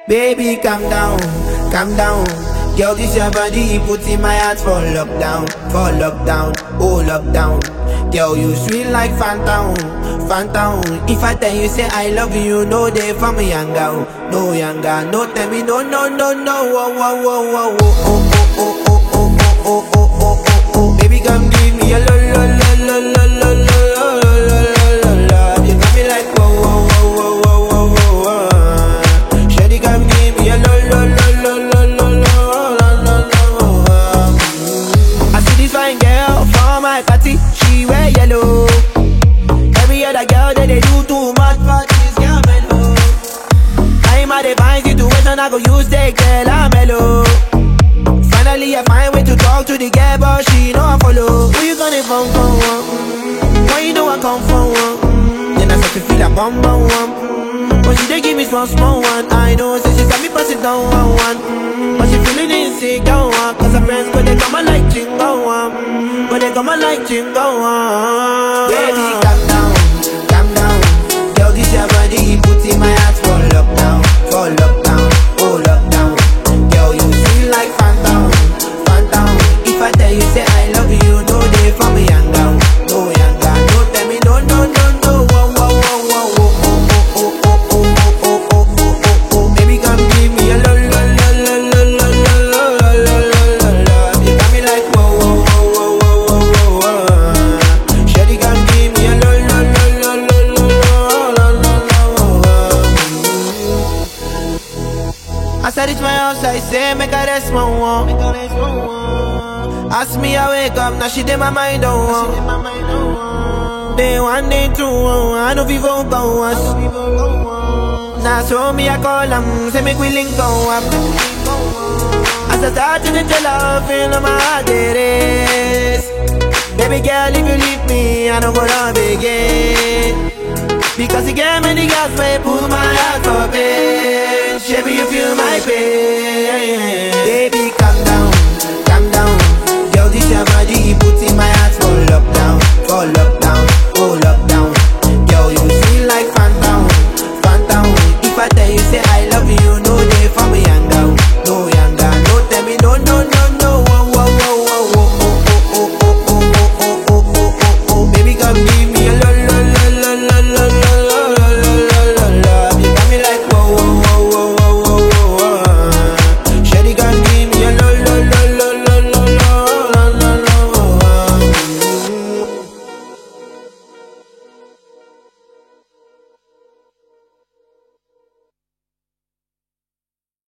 Baby, calm down, calm down. Girl, this your body, put in my heart for lockdown, for lockdown, oh lockdown. Girl, you sweet like phantom, phantom. If I tell you say I love you, no day for me younger, no younger. No tell me no, no, no, no, oh, oh, oh, oh, oh, oh, oh, oh, oh, oh, oh, oh, oh, oh, oh. Baby, come give me a lo, lo, lo, lo, lo, lo, lo, lo, lo, lo, lo, lo. You got me like whoa, whoa, whoa, whoa, whoa, whoa, whoa. Shawty, come give me a lo, lo, lo, lo, lo, lo, lo, lo, lo, lo. I see this fine girl for my party, she wear yellow. Every other girl that they do too much, but this girl mellow. I'm at a fine situation, I go use the girl, I'm mellow. Finally, I find way to talk to the girl, but she know I follow. Who you gonna phone for? One? Mm, Why you know I come for one? Mm, Then I start to feel a bum bum one. Mm, But she dey give me small small one. I know, say she got me pass it down one one. Mm, But she feeling insecure one. Cause her friends go they come and like chingo one. Mm, But they come and like chingo one. Baby, calm down, calm down. Girl, this your body, put in my heart for lockdown, for lockdown, oh lockdown. Girl, you sweet like phantom, phantom. If I tell you say I love you, no day for me younger, no younger. No tell me no, no, no, no. Oh, oh, oh, oh, oh, oh, oh, oh, oh, oh, oh, oh, oh, oh, oh. Baby, come give me a lo, lo, lo, lo, lo, lo, lo, lo, lo, lo, lo, lo. You got me like whoa, whoa, whoa, whoa, whoa, whoa, whoa. Shawty, come give me a lo, lo, lo, lo, lo, lo, lo, lo, lo, lo. As I reach my house, I say, make I rest my one. Ask me, I wake up, now she did my mind on one. Day one, day two, I know people go us. Now so me, I call them, say make we link go up. As I start to tell her, feel my heart it is. Baby girl, if you leave me, I don't go love again. Because you gave me the gas, may pull my heart for pain. Baby, you feel my pain. Baby, calm down, calm down. Girl, this your body, put in my heart for lockdown, for lockdown, oh lockdown.